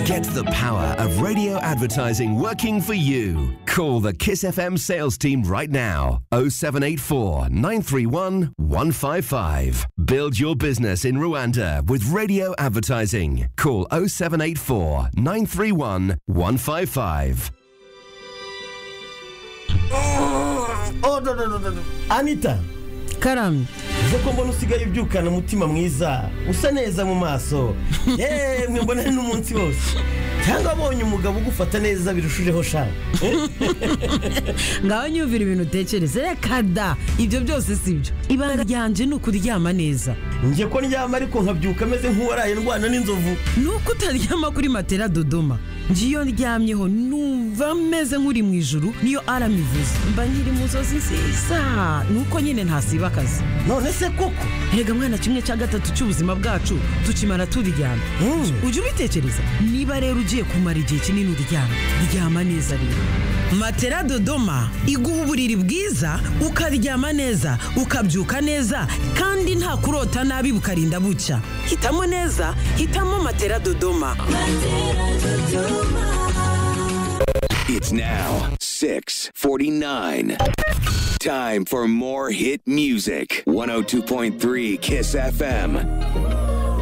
Get the power of radio advertising working for you. Call the Kiss FM sales team right now 0784 931 155. Build your business in Rwanda with radio advertising. Call 0784 931 155. Oh, no, no, no, no, no. Anita karamye uze ko mbona usigaye ubyukana umutima mwiza usa neza mu maso yemwe mbona ni n'umunsi wose cyangwa abonye umugabo ugufata neza birushijeho shaka ngaho nyumvira ibintu utekereza reka da ibyo byose si byo ibanga ryanjye ni ukuryama neza njye ko ndyama ariko nkabyuka ameze nk'uwaraye ndwana n'inzovu ni uko utaryama kuri matera dodoma ngiyo ndyamyeho numva meze nk'uri mu ijuru niyo aram ivuze mba nkiri mu nzozi nziza ni uko nyine ntasiba akazi none se koko rega mwana kimwe cya gatatu cy'ubuzima bwacu tukimara turyama Mm. ujye ubitekereza niba rero ugiye kumara igihe kinini uryama ryama neza rero matera dodoma iguha uburiri bwiza ukaryama neza ukabyuka neza kandi nta kurota nabi bukarinda bucya hitamo neza hitamo matera dodoma It's now 649. Time for more hit music. 102.3 KISS FM.